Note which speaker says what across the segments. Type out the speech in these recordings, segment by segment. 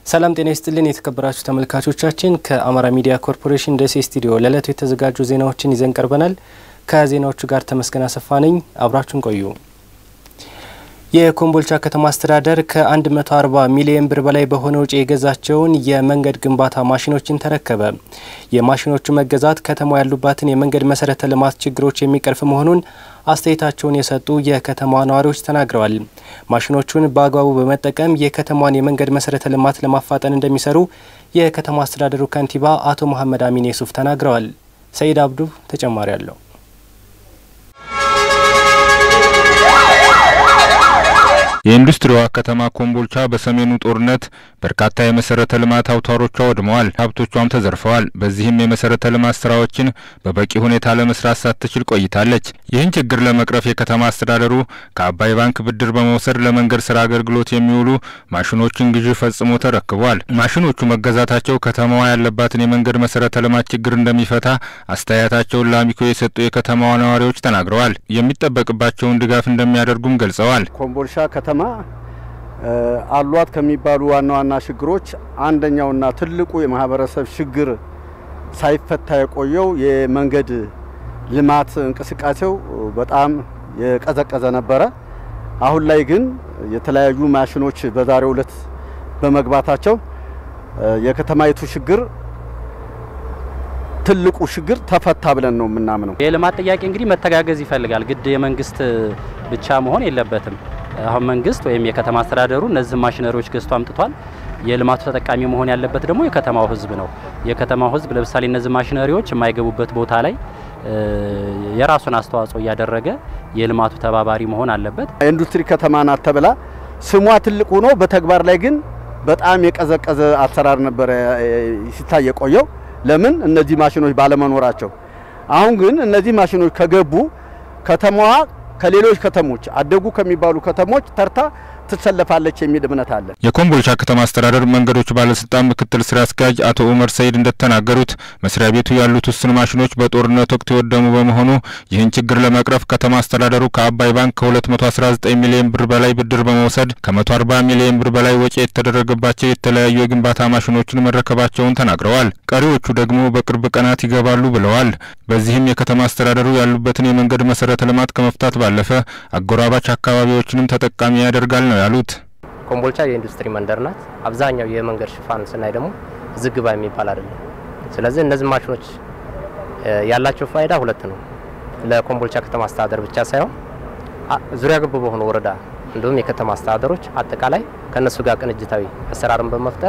Speaker 1: ሰላም ጤና ይስጥልን የተከበራችሁ ተመልካቾቻችን፣ ከአማራ ሚዲያ ኮርፖሬሽን ደሴ ስቱዲዮ ለዕለቱ የተዘጋጁ ዜናዎችን ይዘን ቀርበናል። ከዜናዎቹ ጋር ተመስገን አሰፋ ነኝ። አብራችሁን ቆዩ። የኮምቦልቻ ከተማ አስተዳደር ከ140 ሚሊዮን ብር በላይ በሆነ ውጪ የገዛቸውን የመንገድ ግንባታ ማሽኖችን ተረከበ። የማሽኖቹ መገዛት ከተማው ያሉባትን የመንገድ መሰረተ ልማት ችግሮች የሚቀርፍ መሆኑን አስተያየታቸውን የሰጡ የከተማ ነዋሪዎች ተናግረዋል። ማሽኖቹን በአግባቡ በመጠቀም የከተማዋን የመንገድ መሰረተ ልማት ለማፋጠን እንደሚሰሩ የከተማ አስተዳደሩ ከንቲባ አቶ መሐመድ አሚን የሱፍ ተናግረዋል። ሰይድ አብዱ ተጨማሪ አለው።
Speaker 2: የኢንዱስትሪዋ ከተማ ኮምቦልቻ በሰሜኑ ጦርነት በርካታ የመሰረተ ልማት አውታሮቿ ወድመዋል፣ ሀብቶቿም ተዘርፈዋል። በዚህም የመሰረተ ልማት ስራዎችን በበቂ ሁኔታ ለመስራት ሳትችል ቆይታለች። ይህን ችግር ለመቅረፍ የከተማ አስተዳደሩ ከአባይ ባንክ ብድር በመውሰድ ለመንገድ ስራ አገልግሎት የሚውሉ ማሽኖችን ግዢ ፈጽሞ ተረክቧል። ማሽኖቹ መገዛታቸው ከተማዋ ያለባትን የመንገድ መሰረተ ልማት ችግር እንደሚፈታ አስተያየታቸውን ለአሚኮ የሰጡ የከተማዋ ነዋሪዎች ተናግረዋል። የሚጠበቅባቸውን ድጋፍ እንደሚያደርጉም ገልጸዋል።
Speaker 3: ኮምቦልቻ ከተማ አሏት ከሚባሉ ዋና ዋና ችግሮች አንደኛውና ትልቁ የማህበረሰብ ችግር ሳይፈታ የቆየው የመንገድ ልማት እንቅስቃሴው በጣም የቀዘቀዘ ነበረ። አሁን ላይ ግን የተለያዩ ማሽኖች በዛሬው ዕለት በመግባታቸው የከተማይቱ ችግር ትልቁ ችግር ተፈታ ብለን ነው የምናምነው።
Speaker 4: የልማት ጥያቄ እንግዲህ መተጋገዝ ይፈልጋል። ግድ የመንግስት ብቻ መሆን የለበትም። አሁን መንግስት ወይም የከተማ አስተዳደሩ እነዚህ ማሽነሪዎች ገዝቶ አምጥቷል። የልማቱ ተጠቃሚ መሆን ያለበት ደግሞ የከተማው ህዝብ ነው። የከተማው ህዝብ ለምሳሌ እነዚህ ማሽነሪዎች የማይገቡበት ቦታ ላይ የራሱን አስተዋጽኦ እያደረገ የልማቱ ተባባሪ መሆን አለበት።
Speaker 3: የኢንዱስትሪ ከተማ ናት ተብላ ስሟ ትልቅ ሆኖ በተግባር ላይ ግን በጣም የቀዘቀዘ አሰራር ነበረ ሲታይ የቆየው። ለምን እነዚህ ማሽኖች ባለመኖራቸው። አሁን ግን እነዚህ ማሽኖች ከገቡ ከተማዋ ከሌሎች ከተሞች አደጉ ከሚባሉ ከተሞች ተርታ ትሰለፋለች የሚል እምነት አለ።
Speaker 2: የኮምቦልቻ ከተማ አስተዳደር መንገዶች ባለስልጣን ምክትል ስራ አስኪያጅ አቶ ኡመር ሰይድ እንደተናገሩት መስሪያ ቤቱ ያሉት ውስን ማሽኖች በጦርነት ወቅት የወደሙ በመሆኑ ይህን ችግር ለመቅረፍ ከተማ አስተዳደሩ ከአባይ ባንክ ከ219 ሚሊዮን ብር በላይ ብድር በመውሰድ ከ140 ሚሊዮን ብር በላይ ወጪ የተደረገባቸው የተለያዩ የግንባታ ማሽኖችን መረከባቸውን ተናግረዋል። ቀሪዎቹ ደግሞ በቅርብ ቀናት ይገባሉ ብለዋል። በዚህም የከተማ አስተዳደሩ ያሉበትን የመንገድ መሰረተ ልማት ከመፍታት ባለፈ አጎራባች አካባቢዎችንም ተጠቃሚ ያደርጋል ነው ያሉት።
Speaker 5: ኮምቦልቻ የኢንዱስትሪ መንደር ናት። አብዛኛው የመንገድ ሽፋን ስናይ ደግሞ ዝግባ የሚባል አይደለም። ስለዚህ እነዚህ ማሽኖች ያላቸው ፋይዳ ሁለት ነው። ለኮምቦልቻ ከተማ አስተዳደር ብቻ ሳይሆን ዙሪያ ገብ በሆኑ ወረዳ እንዲሁም የከተማ አስተዳደሮች አጠቃላይ ከእነሱ ጋር ቅንጅታዊ አሰራርን በመፍጠር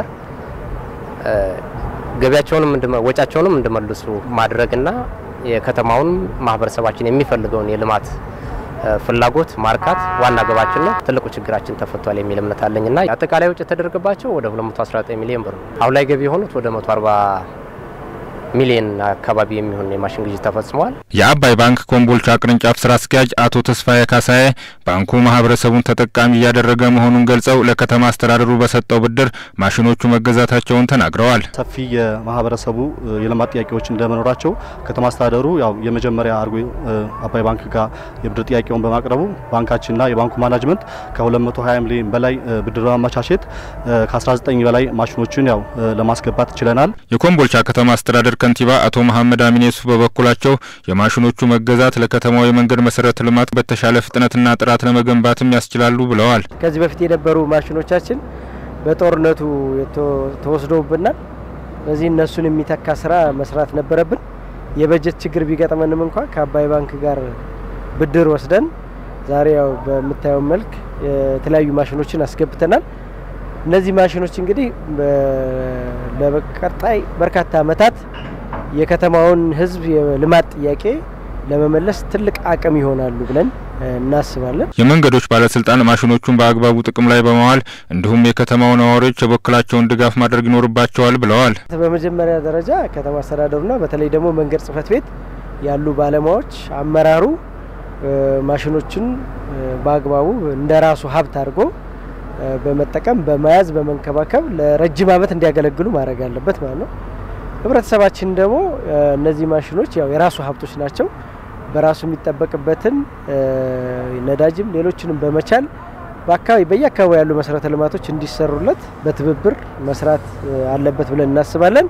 Speaker 5: ገቢያቸውንም ወጫቸውንም እንዲመልሱ ማድረግና የከተማውን ማህበረሰባችን የሚፈልገውን የልማት ፍላጎት ማርካት ዋና ገባችን ነው። ትልቁ ችግራችን ተፈቷል የሚል እምነት አለኝና አጠቃላይ ወጪ የተደረገባቸው ወደ 219 ሚሊዮን ብር ነው። አሁን ላይ ገቢ የሆኑት ወደ 140 ሚሊዮን አካባቢ የሚሆን የማሽን ግዢ ተፈጽመዋል።
Speaker 2: የአባይ ባንክ ኮምቦልቻ ቅርንጫፍ ስራ አስኪያጅ አቶ ተስፋዬ ካሳዬ ባንኩ ማህበረሰቡን ተጠቃሚ እያደረገ መሆኑን ገልጸው ለከተማ አስተዳደሩ በሰጠው ብድር ማሽኖቹ መገዛታቸውን ተናግረዋል።
Speaker 6: ሰፊ የማህበረሰቡ የልማት ጥያቄዎች እንደመኖራቸው ከተማ አስተዳደሩ ያው የመጀመሪያ አድርጎ አባይ ባንክ ጋር የብድር ጥያቄውን በማቅረቡ ባንካችንና የባንኩ ማናጅመንት ከ220 ሚሊዮን በላይ ብድር በማመቻቸት ከ19 በላይ ማሽኖችን ያው ለማስገባት ችለናል።
Speaker 2: የኮምቦልቻ ከተማ አስተዳደር ከንቲባ አቶ መሐመድ አሚን የሱፍ በበኩላቸው የማሽኖቹ መገዛት ለከተማው የመንገድ መሰረተ ልማት በተሻለ ፍጥነትና ጥራት ለመገንባትም ያስችላሉ ብለዋል።
Speaker 7: ከዚህ በፊት የነበሩ ማሽኖቻችን በጦርነቱ ተወስደውብናል። በዚህ እነሱን የሚተካ ስራ መስራት ነበረብን። የበጀት ችግር ቢገጥመንም እንኳ ከአባይ ባንክ ጋር ብድር ወስደን ዛሬ ያው በምታየው መልክ የተለያዩ ማሽኖችን አስገብተናል። እነዚህ ማሽኖች እንግዲህ ለቀጣይ በርካታ ዓመታት የከተማውን ሕዝብ የልማት ጥያቄ ለመመለስ ትልቅ አቅም ይሆናሉ ብለን እናስባለን።
Speaker 2: የመንገዶች ባለስልጣን ማሽኖቹን በአግባቡ ጥቅም ላይ በመዋል እንዲሁም የከተማው ነዋሪዎች የበኩላቸውን ድጋፍ ማድረግ ይኖርባቸዋል ብለዋል።
Speaker 7: በመጀመሪያ ደረጃ ከተማ አስተዳደሩና በተለይ ደግሞ መንገድ ጽሕፈት ቤት ያሉ ባለሙያዎች፣ አመራሩ ማሽኖችን በአግባቡ እንደ ራሱ ሀብት አድርጎ በመጠቀም በመያዝ በመንከባከብ ለረጅም ዓመት እንዲያገለግሉ ማድረግ አለበት ማለት ነው። ህብረተሰባችን ደግሞ እነዚህ ማሽኖች ያው የራሱ ሀብቶች ናቸው። በራሱ የሚጠበቅበትን ነዳጅም ሌሎችንም በመቻል በአካባቢ በየአካባቢ ያሉ መሰረተ ልማቶች እንዲሰሩለት በትብብር መስራት አለበት ብለን እናስባለን።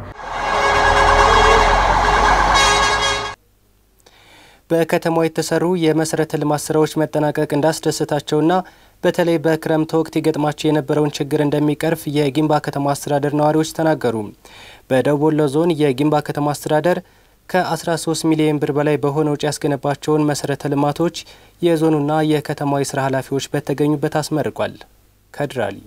Speaker 1: በከተማው የተሰሩ የመሰረተ ልማት ስራዎች መጠናቀቅ እንዳስደሰታቸውና በተለይ በክረምት ወቅት ይገጥማቸው የነበረውን ችግር እንደሚቀርፍ የጊንባ ከተማ አስተዳደር ነዋሪዎች ተናገሩ። በደቡብ ወሎ ዞን የጊንባ ከተማ አስተዳደር ከ13 ሚሊዮን ብር በላይ በሆነ ውጪ ያስገነባቸውን መሰረተ ልማቶች የዞኑና የከተማው የስራ ኃላፊዎች በተገኙበት አስመርቋል። ከድራሊ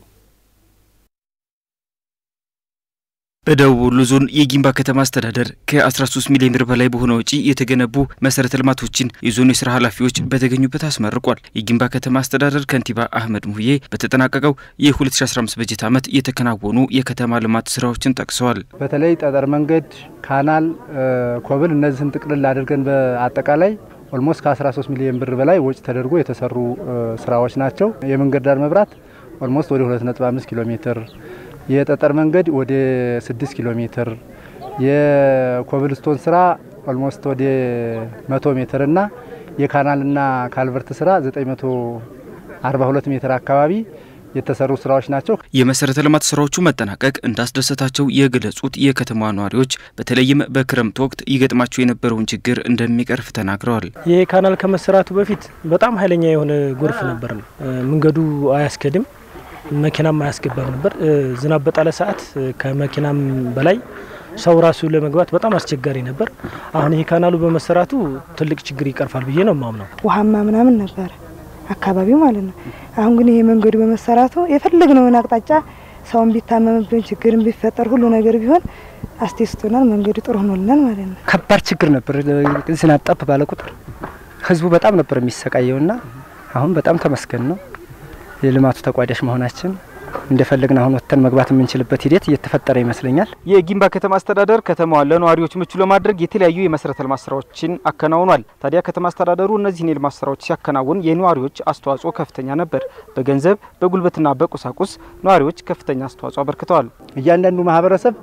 Speaker 8: በደቡብ ወሎ ዞን የጊንባ ከተማ አስተዳደር ከ13 ሚሊዮን ብር በላይ በሆነ ወጪ የተገነቡ መሰረተ ልማቶችን የዞኑ የስራ ኃላፊዎች በተገኙበት አስመርቋል። የጊንባ ከተማ አስተዳደር ከንቲባ አህመድ ሙህዬ በተጠናቀቀው የ2015 በጀት ዓመት የተከናወኑ የከተማ ልማት ስራዎችን ጠቅሰዋል።
Speaker 9: በተለይ ጠጠር መንገድ፣ ካናል፣ ኮብል እነዚህን ጥቅልል አድርገን በአጠቃላይ ኦልሞስት ከ13 ሚሊዮን ብር በላይ ወጪ ተደርጎ የተሰሩ ስራዎች ናቸው። የመንገድ ዳር መብራት ኦልሞስት ወደ 2.5 ኪሎ ሜትር የጠጠር መንገድ ወደ 6 ኪሎ ሜትር የኮብልስቶን ስራ ኦልሞስት ወደ 100 ሜትር እና የካናልና ካልቨርት ስራ 942 ሜትር አካባቢ የተሰሩ ስራዎች ናቸው።
Speaker 8: የመሰረተ ልማት ስራዎቹ መጠናቀቅ እንዳስደሰታቸው የገለጹት የከተማ ነዋሪዎች በተለይም በክረምት ወቅት ይገጥማቸው የነበረውን ችግር እንደሚቀርፍ ተናግረዋል።
Speaker 10: ይህ ካናል ከመሰራቱ በፊት በጣም ኃይለኛ የሆነ ጎርፍ ነበር። መንገዱ አያስከድም መኪናም አያስገባም ነበር። ዝናብ በጣለ ሰዓት ከመኪናም በላይ ሰው ራሱ ለመግባት በጣም አስቸጋሪ ነበር። አሁን ይህ ካናሉ በመሰራቱ ትልቅ ችግር ይቀርፋል ብዬ ነው የማምነው።
Speaker 11: ውሃማ ምናምን ነበረ አካባቢው ማለት ነው። አሁን ግን ይሄ መንገዱ በመሰራቱ የፈለግነውን አቅጣጫ ሰውን ቢታመምብን ችግርን ቢፈጠር ሁሉ ነገር ቢሆን አስቴስቶናል። መንገዱ ጥሩ ሆኖልናል ማለት ነው።
Speaker 12: ከባድ ችግር ነበር። ዝናብ ጠብ ባለ ቁጥር ህዝቡ በጣም ነበር የሚሰቃየውና አሁን በጣም ተመስገን ነው የልማቱ ተቋዳሽ መሆናችን እንደፈለግን አሁን ወጥተን መግባት የምንችልበት ሂደት እየተፈጠረ ይመስለኛል።
Speaker 13: የጊንባ ከተማ አስተዳደር ከተማዋን ለነዋሪዎች ምቹ ለማድረግ የተለያዩ የመሰረተ ልማት ስራዎችን አከናውኗል። ታዲያ ከተማ አስተዳደሩ እነዚህን የልማት ስራዎች ሲያከናውን የነዋሪዎች አስተዋጽኦ ከፍተኛ ነበር። በገንዘብ በጉልበትና በቁሳቁስ ነዋሪዎች ከፍተኛ አስተዋጽኦ አበርክተዋል።
Speaker 9: እያንዳንዱ ማህበረሰብ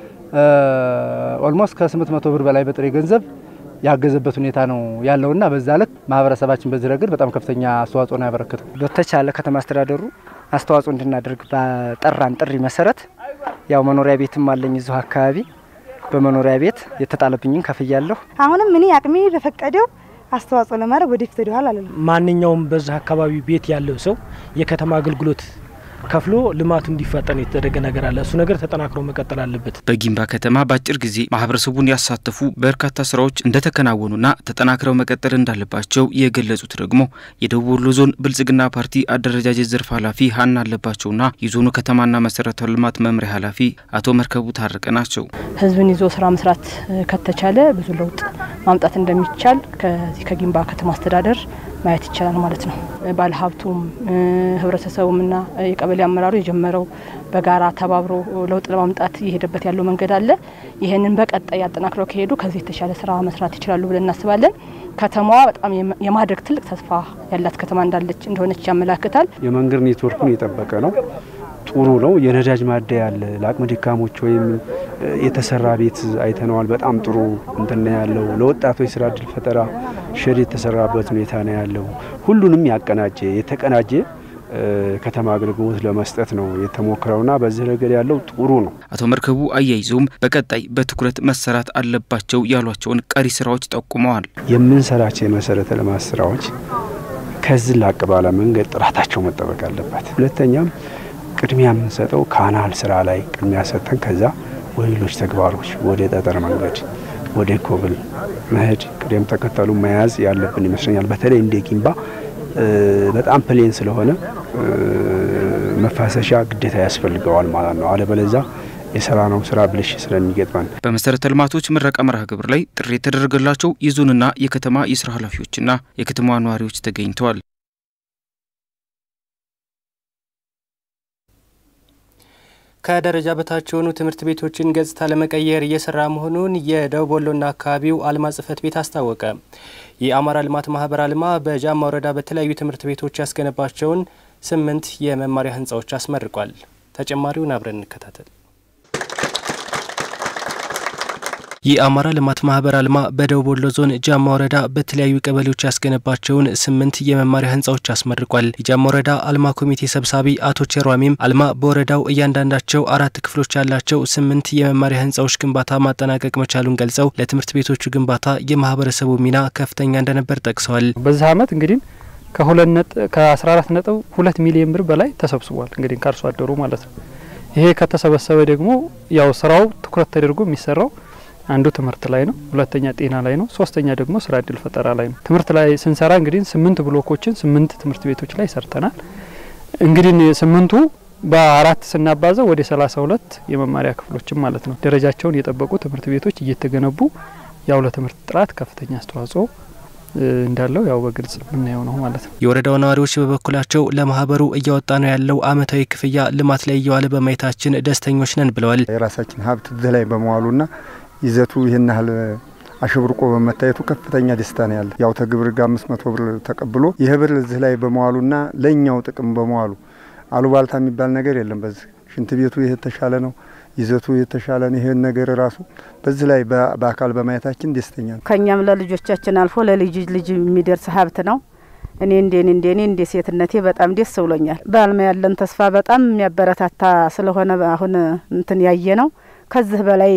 Speaker 9: ኦልሞስት ከ800 ብር በላይ በጥሬ ገንዘብ ያገዘበት ሁኔታ ነው ያለውና በዛ ልክ ማህበረሰባችን በዚህ ረገድ በጣም ከፍተኛ አስተዋጽኦ ነው ያበረከተው።
Speaker 12: በተቻለ ከተማ አስተዳደሩ አስተዋጽኦ እንድናደርግ በጠራን ጥሪ መሰረት ያው መኖሪያ ቤትም አለኝ እዚሁ አካባቢ በመኖሪያ ቤት የተጣለብኝን ከፍያለሁ።
Speaker 11: አሁንም እኔ አቅሜ በፈቀደው አስተዋጽኦ ለማድረግ ወደፊት ወደኋላ አለ
Speaker 10: ማንኛውም በዛ አካባቢ ቤት ያለው ሰው የከተማ አገልግሎት ከፍሎ ልማቱ እንዲፋጠን የተደረገ ነገር አለ። እሱ ነገር ተጠናክሮ መቀጠል አለበት።
Speaker 8: በጊንባ ከተማ በአጭር ጊዜ ማህበረሰቡን ያሳተፉ በርካታ ስራዎች እንደተከናወኑና ተጠናክረው መቀጠል እንዳለባቸው የገለጹት ደግሞ የደቡብ ወሎ ዞን ብልጽግና ፓርቲ አደረጃጀት ዘርፍ ኃላፊ ሀና አለባቸውና የዞኑ ከተማና መሰረተ ልማት መምሪያ ኃላፊ አቶ መርከቡ ታረቀ ናቸው።
Speaker 14: ህዝብን ይዞ ስራ መስራት ከተቻለ ብዙ ለውጥ ማምጣት እንደሚቻል ከዚህ ከጊንባ ከተማ አስተዳደር ማየት ይቻላል ማለት ነው። ባለሀብቱም ህብረተሰቡምና የቀበሌ አመራሩ የጀመረው በጋራ ተባብሮ ለውጥ ለማምጣት እየሄደበት ያለው መንገድ አለ። ይህንን በቀጣይ አጠናክረው ከሄዱ ከዚህ የተሻለ ስራ መስራት ይችላሉ ብለን እናስባለን። ከተማዋ በጣም የማደግ ትልቅ ተስፋ ያላት ከተማ እንዳለች እንደሆነች ያመላክታል።
Speaker 15: የመንገድ ኔትወርኩን የጠበቀ ነው። ጥሩ ነው። የነዳጅ ማደያ ያለ ለአቅመ ደካሞች ወይም የተሰራ ቤት አይተነዋል። በጣም ጥሩ እንትን ያለው ለወጣቶች ስራ እድል ፈጠራ ሸድ የተሰራበት ሁኔታ ነው ያለው። ሁሉንም ያቀናጀ የተቀናጀ ከተማ አገልግሎት ለመስጠት ነው የተሞክረውና በዚህ ረገድ ያለው ጥሩ ነው።
Speaker 8: አቶ መርከቡ አያይዘውም በቀጣይ በትኩረት መሰራት አለባቸው ያሏቸውን ቀሪ ስራዎች ጠቁመዋል።
Speaker 15: የምንሰራቸው የመሰረተ ልማት ስራዎች ከዚህ ላቅ ባለ መንገድ ጥራታቸው መጠበቅ አለበት። ሁለተኛም ቅድሚያ የምንሰጠው ካናል ስራ ላይ ቅድሚያ ሰጥተን ከዛ ወደ ሌሎች ተግባሮች ወደ ጠጠር መንገድ ወደ ኮብል መሄድ ቅደም ተከተሉ መያዝ ያለብን ይመስለኛል። በተለይ እንደ ጊንባ በጣም ፕሌን ስለሆነ መፋሰሻ ግዴታ ያስፈልገዋል ማለት ነው። አለበለዛ የሰራነው ስራ ብልሽ ስለሚገጥመን
Speaker 8: በመሰረተ ልማቶች ምረቃ መርሃ ግብር ላይ ጥሪ የተደረገላቸው የዞንና የከተማ የስራ ኃላፊዎችና የከተማዋ ነዋሪዎች ተገኝተዋል።
Speaker 1: ከደረጃ በታች የሆኑ ትምህርት ቤቶችን ገጽታ ለመቀየር እየሰራ መሆኑን የደቡብ ወሎና አካባቢው አልማ ጽሕፈት ቤት አስታወቀ። የአማራ ልማት ማህበር አልማ በጃማ ወረዳ በተለያዩ ትምህርት ቤቶች ያስገነባቸውን ስምንት የመማሪያ ህንፃዎች አስመርቋል። ተጨማሪውን አብረን እንከታተል። የአማራ ልማት ማህበር አልማ በደቡብ ወሎ ዞን ጃማ ወረዳ በተለያዩ ቀበሌዎች ያስገነባቸውን ስምንት የመማሪያ ህንፃዎች አስመርቋል። የጃማ ወረዳ አልማ ኮሚቴ ሰብሳቢ አቶ ቸሯሚም አልማ በወረዳው እያንዳንዳቸው አራት ክፍሎች ያላቸው ስምንት የመማሪያ ህንፃዎች ግንባታ ማጠናቀቅ መቻሉን ገልጸው ለትምህርት ቤቶቹ ግንባታ የማህበረሰቡ ሚና ከፍተኛ እንደነበር ጠቅሰዋል።
Speaker 16: በዚህ አመት እንግዲህ ከአስራ አራት ነጥብ ሁለት ሚሊዮን ብር በላይ ተሰብስቧል። እንግዲህ ከአርሶ አደሩ ማለት ነው። ይሄ ከተሰበሰበ ደግሞ ያው ስራው ትኩረት ተደርጎ የሚሰራው አንዱ ትምህርት ላይ ነው፣ ሁለተኛ ጤና ላይ ነው፣ ሶስተኛ ደግሞ ስራ እድል ፈጠራ ላይ ነው። ትምህርት ላይ ስንሰራ እንግዲህ ስምንት ብሎኮችን ስምንት ትምህርት ቤቶች ላይ ሰርተናል። እንግዲህ ስምንቱ በአራት ስናባዘው ወደ ሰላሳ ሁለት የመማሪያ ክፍሎችም ማለት ነው ደረጃቸውን የጠበቁ ትምህርት ቤቶች እየተገነቡ ያው ለትምህርት ጥራት ከፍተኛ አስተዋጽኦ እንዳለው ያው በግልጽ የምናየው ነው ማለት ነው።
Speaker 1: የወረዳው ነዋሪዎች በበኩላቸው ለማህበሩ እያወጣ ነው ያለው አመታዊ ክፍያ ልማት ላይ እየዋለ በማየታችን ደስተኞች ነን ብለዋል።
Speaker 17: የራሳችን ሀብት እዚህ ላይ በመዋሉና ይዘቱ ይህን ያህል አሸብርቆ በመታየቱ ከፍተኛ ደስታ ነው ያለ። ያው ተግብር ጋር አምስት መቶ ብር ተቀብሎ ይህ ብር እዚህ ላይ በመዋሉና ለእኛው ጥቅም በመዋሉ አሉባልታ የሚባል ነገር የለም። በዚህ ሽንት ቤቱ ይህ የተሻለ ነው፣ ይዘቱ የተሻለ ነው። ይህን ነገር ራሱ በዚህ ላይ በአካል በማየታችን ደስተኛ ነው።
Speaker 18: ከእኛም ለልጆቻችን አልፎ ለልጅ ልጅ የሚደርስ ሀብት ነው። እኔ እንዴኔ እንዴኔ እንደ ሴትነቴ በጣም ደስ ብሎኛል። በአልማ ያለን ተስፋ በጣም የሚያበረታታ ስለሆነ አሁን እንትን ያየ ነው ከዚህ በላይ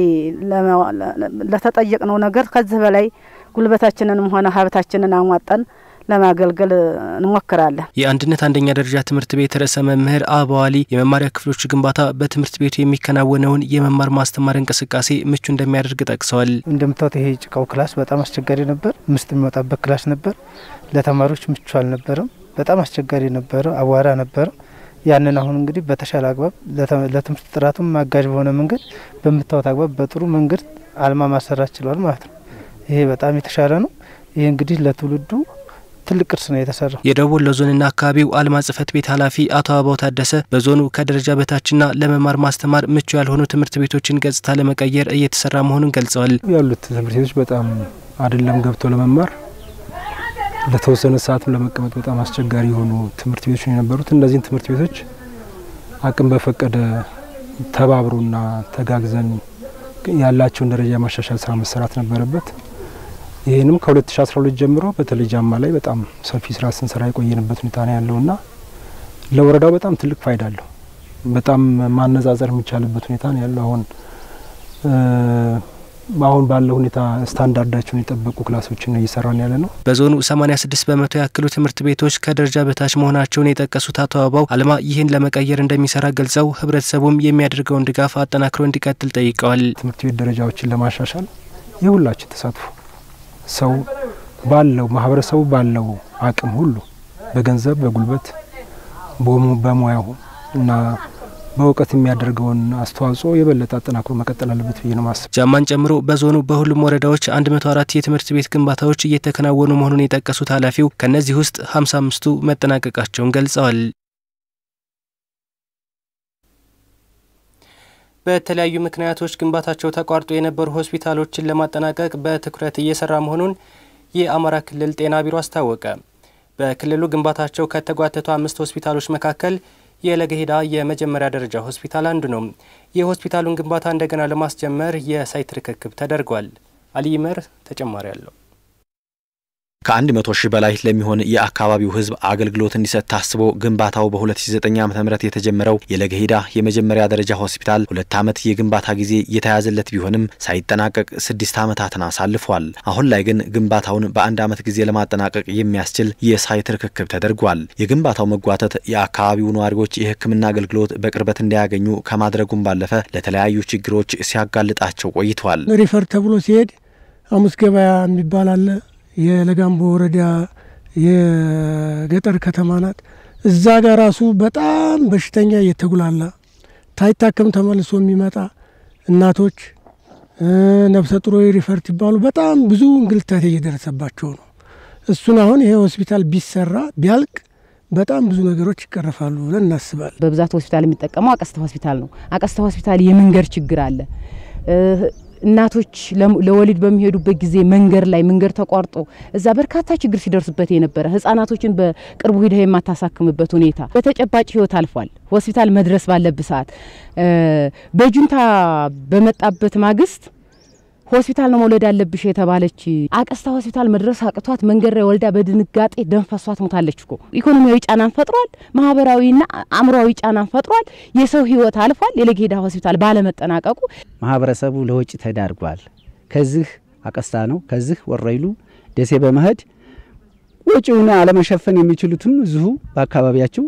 Speaker 18: ለተጠየቅነው ነገር ከዚህ በላይ ጉልበታችንንም ሆነ ሀብታችንን አሟጠን ለማገልገል እንሞክራለን።
Speaker 1: የአንድነት አንደኛ ደረጃ ትምህርት ቤት ርዕሰ መምህር አበዋሊ የመማሪያ ክፍሎች ግንባታ በትምህርት ቤቱ የሚከናወነውን የመማር ማስተማር እንቅስቃሴ ምቹ እንደሚያደርግ ጠቅሰዋል።
Speaker 19: እንደምታዩት ይሄ ጭቃው ክላስ በጣም አስቸጋሪ ነበር። ምስጥ የሚወጣበት ክላስ ነበር። ለተማሪዎች ምቹ አልነበረም። በጣም አስቸጋሪ ነበረ። አቧራ ነበረ። ያንን አሁን እንግዲህ በተሻለ አግባብ ለትምህርት ጥራቱም አጋዥ በሆነ መንገድ በምታዩት አግባብ በጥሩ መንገድ አልማ ማሰራት ችሏል ማለት ነው። ይሄ በጣም የተሻለ ነው። ይህ እንግዲህ ለትውልዱ ትልቅ ቅርስ ነው የተሰራው።
Speaker 1: የደቡብ ወሎ ዞንና አካባቢው አልማ ጽህፈት ቤት ኃላፊ አቶ አበባው ታደሰ በዞኑ ከደረጃ በታችና ለመማር ማስተማር ምቹ ያልሆኑ ትምህርት ቤቶችን ገጽታ ለመቀየር እየተሰራ መሆኑን ገልጸዋል።
Speaker 20: ያሉት ትምህርት ቤቶች በጣም አይደለም ገብቶ ለመማር ለተወሰነ ሰዓትም ለመቀመጥ በጣም አስቸጋሪ የሆኑ ትምህርት ቤቶች ነው የነበሩት። እነዚህን ትምህርት ቤቶች አቅም በፈቀደ ተባብሮና ተጋግዘን ያላቸውን ደረጃ የማሻሻል ስራ መሰራት ነበረበት። ይህንም ከ2012 ጀምሮ በተለይ ጃማ ላይ በጣም ሰፊ ስራ ስንሰራ የቆየንበት ሁኔታ ነው ያለውና ለወረዳው በጣም ትልቅ ፋይዳ አለው። በጣም ማነጻጸር የሚቻልበት ሁኔታ ነው ያለው አሁን አሁን ባለው ሁኔታ ስታንዳርዳቸውን የጠበቁ ክላሶችን ነው እየሰራን ያለ ነው።
Speaker 1: በዞኑ 86 በመቶ ያክሉ ትምህርት ቤቶች ከደረጃ በታች መሆናቸውን የጠቀሱት አቶ አበባው አልማ ይህን ለመቀየር እንደሚሰራ ገልጸው ህብረተሰቡም የሚያደርገውን ድጋፍ አጠናክሮ እንዲቀጥል ጠይቀዋል።
Speaker 20: ትምህርት ቤት ደረጃዎችን ለማሻሻል የሁላችን ተሳትፎ ሰው ባለው ማህበረሰቡ ባለው አቅም ሁሉ በገንዘብ፣ በጉልበት፣ በሙያው እና በእውቀት የሚያደርገውን አስተዋጽኦ የበለጠ አጠናክሮ መቀጠል አለበት ብዬ ነው ማስብ።
Speaker 1: ጃማን ጨምሮ በዞኑ በሁሉም ወረዳዎች 104 የትምህርት ቤት ግንባታዎች እየተከናወኑ መሆኑን የጠቀሱት ኃላፊው ከእነዚህ ውስጥ 55ቱ መጠናቀቃቸውን ገልጸዋል። በተለያዩ ምክንያቶች ግንባታቸው ተቋርጦ የነበሩ ሆስፒታሎችን ለማጠናቀቅ በትኩረት እየሰራ መሆኑን የአማራ ክልል ጤና ቢሮ አስታወቀ። በክልሉ ግንባታቸው ከተጓተቱ አምስት ሆስፒታሎች መካከል የለገሄዳ የመጀመሪያ ደረጃ ሆስፒታል አንዱ ነው። የሆስፒታሉን ግንባታ እንደገና ለማስጀመር የሳይት ርክክብ ተደርጓል። አሊይመር ተጨማሪ አለው።
Speaker 21: ከአንድ መቶ ሺህ በላይ ለሚሆን የአካባቢው ሕዝብ አገልግሎት እንዲሰጥ ታስቦ ግንባታው በ2009 ዓ ም የተጀመረው የለገሄዳ የመጀመሪያ ደረጃ ሆስፒታል ሁለት ዓመት የግንባታ ጊዜ የተያዘለት ቢሆንም ሳይጠናቀቅ ስድስት ዓመታትን አሳልፏል። አሁን ላይ ግን ግንባታውን በአንድ ዓመት ጊዜ ለማጠናቀቅ የሚያስችል የሳይት ርክክብ ተደርጓል። የግንባታው መጓተት የአካባቢው ነዋሪዎች የሕክምና አገልግሎት በቅርበት እንዳያገኙ ከማድረጉም ባለፈ ለተለያዩ ችግሮች ሲያጋልጣቸው ቆይቷል።
Speaker 22: ሪፈር ተብሎ ሲሄድ ሐሙስ ገበያ የሚባል አለ የለጋምቦ ወረዳ የገጠር ከተማ ናት። እዛ ጋር ራሱ በጣም በሽተኛ እየተጉላላ ታይታከም ተመልሶ የሚመጣ እናቶች፣ ነፍሰ ጡሮ ሪፈርት ይባሉ በጣም ብዙ እንግልታት እየደረሰባቸው ነው። እሱን አሁን ይሄ ሆስፒታል ቢሰራ ቢያልቅ በጣም ብዙ ነገሮች ይቀረፋሉ ብለን እናስባለን።
Speaker 23: በብዛት ሆስፒታል የሚጠቀመው አቀስታ ሆስፒታል ነው። አቀስታ ሆስፒታል የመንገድ ችግር አለ። እናቶች ለወሊድ በሚሄዱበት ጊዜ መንገድ ላይ መንገድ ተቋርጦ እዛ በርካታ ችግር ሲደርስበት የነበረ ህጻናቶችን በቅርቡ ሂደህ የማታሳክምበት ሁኔታ በተጨባጭ ህይወት አልፏል። ሆስፒታል መድረስ ባለብ ሰዓት በጁንታ በመጣበት ማግስት ሆስፒታል ነው መውለድ ያለብሽ የተባለች አቀስታ ሆስፒታል መድረስ አቅቷት መንገድ ላይ ወልዳ በድንጋጤ ደም ፈሷት ሞታለች እኮ። ኢኮኖሚያዊ ጫናን ፈጥሯል። ማህበራዊና አእምሯዊ ጫናን ፈጥሯል። የሰው ህይወት አልፏል። የለገሄዳ ሆስፒታል ባለመጠናቀቁ
Speaker 3: ማህበረሰቡ ለወጪ ተዳርጓል። ከዚህ አቀስታ ነው ከዚህ ወረይሉ ደሴ በመሄድ ወጪውን አለመሸፈን የሚችሉትም እዚሁ በአካባቢያቸው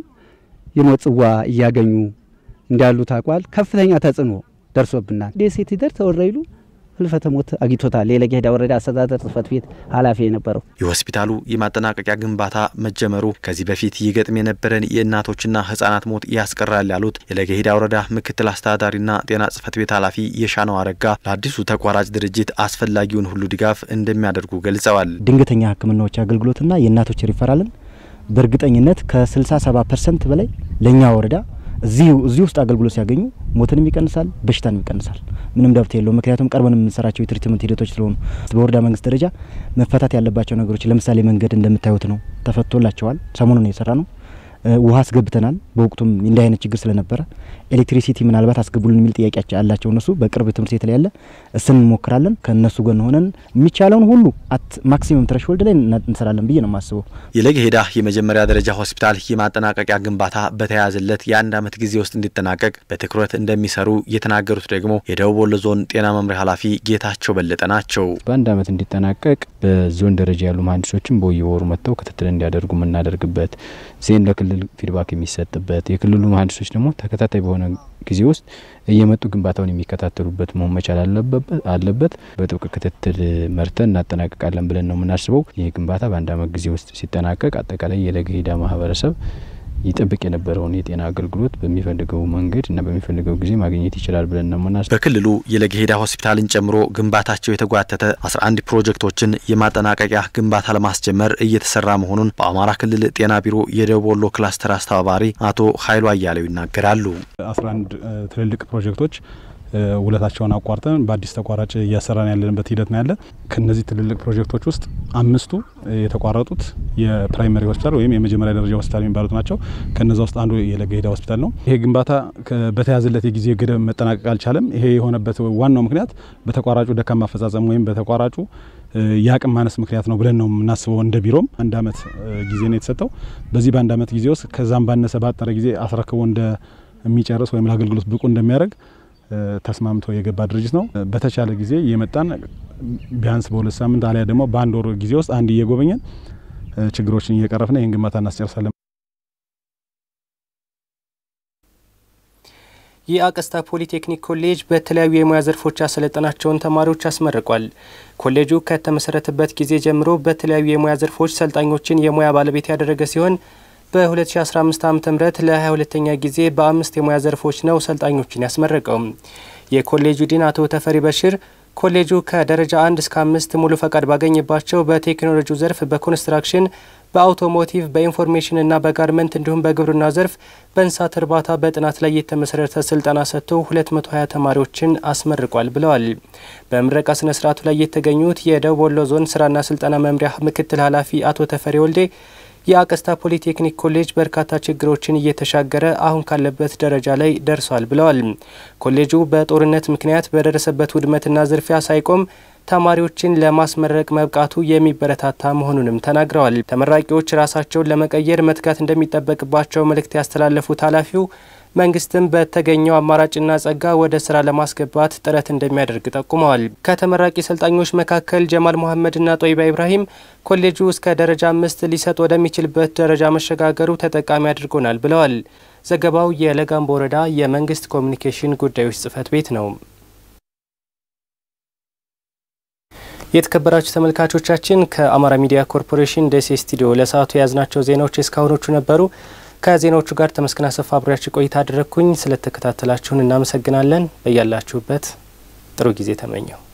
Speaker 3: የሞት ጽዋ እያገኙ እንዳሉ ታውቋል። ከፍተኛ ተጽዕኖ ደርሶብናል። ደሴ ትደርስ ወረይሉ ህልፈተ ሞት አግኝቶታል። የለገሄዳ ወረዳ አስተዳደር ጽህፈት ቤት ኃላፊ የነበረው
Speaker 21: የሆስፒታሉ የማጠናቀቂያ ግንባታ መጀመሩ ከዚህ በፊት ይገጥም የነበረን የእናቶችና ህጻናት ሞት ያስቀራል ያሉት የለገሄዳ ወረዳ ምክትል አስተዳዳሪና ጤና ጽህፈት ቤት ኃላፊ የሻነው አረጋ ለአዲሱ ተቋራጭ ድርጅት አስፈላጊውን ሁሉ ድጋፍ እንደሚያደርጉ ገልጸዋል።
Speaker 4: ድንገተኛ ህክምናዎች አገልግሎትና የእናቶች ሪፈራልን በእርግጠኝነት ከ67 ፐርሰንት በላይ ለእኛ ወረዳ እዚህ እዚህ ውስጥ አገልግሎት ሲያገኙ ሞትንም ይቀንሳል፣ በሽታንም ይቀንሳል። ምንም ዳብት የለው። ምክንያቱም ቀርበን የምንሰራቸው የትሪትመንት ሂደቶች ስለሆኑ በወረዳ መንግስት ደረጃ መፈታት ያለባቸው ነገሮች ለምሳሌ መንገድ እንደምታዩት ነው፣ ተፈቶላቸዋል። ሰሞኑን የሰራ ነው። ውሃ አስገብተናል። በወቅቱም እንዲህ አይነት ችግር ስለነበረ ኤሌክትሪሲቲ ምናልባት አስገቡልን የሚል ጥያቄ አላቸው እነሱ። በቅርብ ትምህርት ቤት ላይ ያለ እሱን እንሞክራለን። ከእነሱ ጎን ሆነን የሚቻለውን ሁሉ አት ማክሲመም ትረሽሆልድ ላይ እንሰራለን ብዬ ነው የማስበው።
Speaker 21: የለገሄዳ የመጀመሪያ ደረጃ ሆስፒታል የማጠናቀቂያ ግንባታ በተያያዘለት የአንድ ዓመት ጊዜ ውስጥ እንዲጠናቀቅ በትኩረት እንደሚሰሩ የተናገሩት ደግሞ የደቡብ ወሎ ዞን ጤና መምሪያ ኃላፊ ጌታቸው በለጠ ናቸው።
Speaker 5: በአንድ ዓመት እንዲጠናቀቅ በዞን ደረጃ ያሉ መሀንዲሶችም በየወሩ መጥተው ክትትል እንዲያደርጉ የምናደርግበት ዜን ለክልል ፊድባክ የሚሰጥበት የክልሉ መሀንዲሶች ደግሞ ተከታታይ በሆነ ጊዜ ውስጥ እየመጡ ግንባታውን የሚከታተሉበት መሆን መቻል አለበት። በጥብቅ ክትትል መርተን እናጠናቀቃለን ብለን ነው የምናስበው። ይህ ግንባታ በአንድ ዓመት ጊዜ ውስጥ ሲጠናቀቅ አጠቃላይ የለገሄዳ ማህበረሰብ ይጠብቅ የነበረውን የጤና አገልግሎት በሚፈልገው መንገድ እና በሚፈልገው ጊዜ ማግኘት ይችላል ብለን ነው የምናስበው።
Speaker 21: በክልሉ የለገሄዳ ሆስፒታልን ጨምሮ ግንባታቸው የተጓተተ 11 ፕሮጀክቶችን የማጠናቀቂያ ግንባታ ለማስጀመር እየተሰራ መሆኑን በአማራ ክልል ጤና ቢሮ የደቡብ ወሎ ክላስተር አስተባባሪ አቶ ኃይሉ አያሌው ይናገራሉ።
Speaker 24: 11 ትልልቅ ፕሮጀክቶች ውለታቸውን አቋርጠን በአዲስ ተቋራጭ እያሰራን ያለንበት ሂደት ነው ያለ። ከነዚህ ትልልቅ ፕሮጀክቶች ውስጥ አምስቱ የተቋረጡት የፕራይመሪ ሆስፒታል ወይም የመጀመሪያ ደረጃ ሆስፒታል የሚባሉት ናቸው። ከነዛ ውስጥ አንዱ የለገሄዳ ሆስፒታል ነው። ይሄ ግንባታ በተያዘለት የጊዜ ገደብ መጠናቀቅ አልቻለም። ይሄ የሆነበት ዋናው ምክንያት በተቋራጩ ደካማ አፈጻጸም ወይም በተቋራጩ የአቅም ማነስ ምክንያት ነው ብለን ነው የምናስበው። እንደ ቢሮም አንድ አመት ጊዜ ነው የተሰጠው። በዚህ በአንድ አመት ጊዜ ውስጥ ከዛም ባነሰ ባጠረ ጊዜ አስረክቦ እንደሚጨርስ ወይም ለአገልግሎት ብቁ እንደሚያደርግ ተስማምቶ የገባ ድርጅት ነው። በተቻለ ጊዜ የመጣን ቢያንስ በሁለት ሳምንት አሊያ ደግሞ በአንድ ወር ጊዜ ውስጥ አንድ እየጎበኘን ችግሮችን እየቀረፍን ይህን ግንባታ እናስጨርሳለን።
Speaker 1: የአቀስታ ፖሊቴክኒክ ኮሌጅ በተለያዩ የሙያ ዘርፎች ያሰለጠናቸውን ተማሪዎች አስመርቋል። ኮሌጁ ከተመሰረተበት ጊዜ ጀምሮ በተለያዩ የሙያ ዘርፎች ሰልጣኞችን የሙያ ባለቤት ያደረገ ሲሆን በ2015 ዓ ም ለ22ኛ ጊዜ በአምስት የሙያ ዘርፎች ነው ሰልጣኞችን ያስመረቀው። የኮሌጁ ዲን አቶ ተፈሪ በሽር ኮሌጁ ከደረጃ አንድ እስከ አምስት ሙሉ ፈቃድ ባገኘባቸው በቴክኖሎጂው ዘርፍ፣ በኮንስትራክሽን፣ በአውቶሞቲቭ፣ በኢንፎርሜሽንና በጋርመንት እንዲሁም በግብርና ዘርፍ በእንስሳት እርባታ በጥናት ላይ የተመሰረተ ስልጠና ሰጥቶ 220 ተማሪዎችን አስመርቋል ብለዋል። በምረቃ ስነ ስርዓቱ ላይ የተገኙት የደቡብ ወሎ ዞን ስራና ስልጠና መምሪያ ምክትል ኃላፊ አቶ ተፈሪ ወልዴ የአቀስታ ፖሊቴክኒክ ኮሌጅ በርካታ ችግሮችን እየተሻገረ አሁን ካለበት ደረጃ ላይ ደርሷል ብለዋል። ኮሌጁ በጦርነት ምክንያት በደረሰበት ውድመትና ዝርፊያ ሳይቆም ተማሪዎችን ለማስመረቅ መብቃቱ የሚበረታታ መሆኑንም ተናግረዋል። ተመራቂዎች ራሳቸውን ለመቀየር መትጋት እንደሚጠበቅባቸው መልእክት ያስተላለፉት ኃላፊው መንግስትም በተገኘው አማራጭና ጸጋ ወደ ስራ ለማስገባት ጥረት እንደሚያደርግ ጠቁመዋል። ከተመራቂ ሰልጣኞች መካከል ጀማል መሐመድና ጦይባ ኢብራሂም ኮሌጁ እስከ ደረጃ አምስት ሊሰጥ ወደሚችልበት ደረጃ መሸጋገሩ ተጠቃሚ አድርጎናል ብለዋል። ዘገባው የለጋምቦ ወረዳ የመንግስት ኮሚኒኬሽን ጉዳዮች ጽህፈት ቤት ነው። የተከበራችሁ ተመልካቾቻችን ከአማራ ሚዲያ ኮርፖሬሽን ደሴ ስቱዲዮ ለሰዓቱ የያዝናቸው ዜናዎች እስካሁኖቹ ነበሩ። ከዜናዎቹ ጋር ተመስገን አሰፋ አብሬያችሁ ቆይታ አደረግኩኝ። ስለተከታተላችሁን እናመሰግናለን። በያላችሁበት ጥሩ ጊዜ ተመኘው።